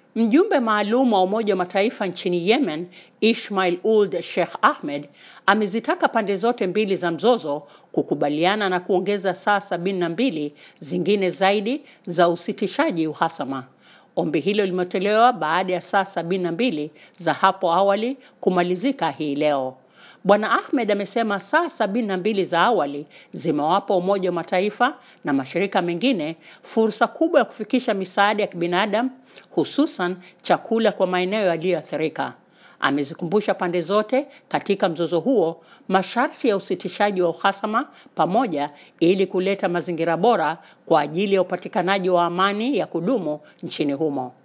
Mjumbe maalum wa Umoja wa Mataifa nchini Yemen, Ismail Ould Sheikh Ahmed, amezitaka pande zote mbili za mzozo kukubaliana na kuongeza saa sabini na mbili zingine zaidi za usitishaji uhasama. Ombi hilo limetolewa baada ya saa sabini na mbili za hapo awali kumalizika hii leo. Bwana Ahmed amesema saa sabini na mbili za awali zimewapa Umoja wa Mataifa na mashirika mengine fursa kubwa ya kufikisha misaada ya kibinadamu hususan chakula kwa maeneo yaliyoathirika. Amezikumbusha pande zote katika mzozo huo masharti ya usitishaji wa uhasama pamoja ili kuleta mazingira bora kwa ajili ya upatikanaji wa amani ya kudumu nchini humo.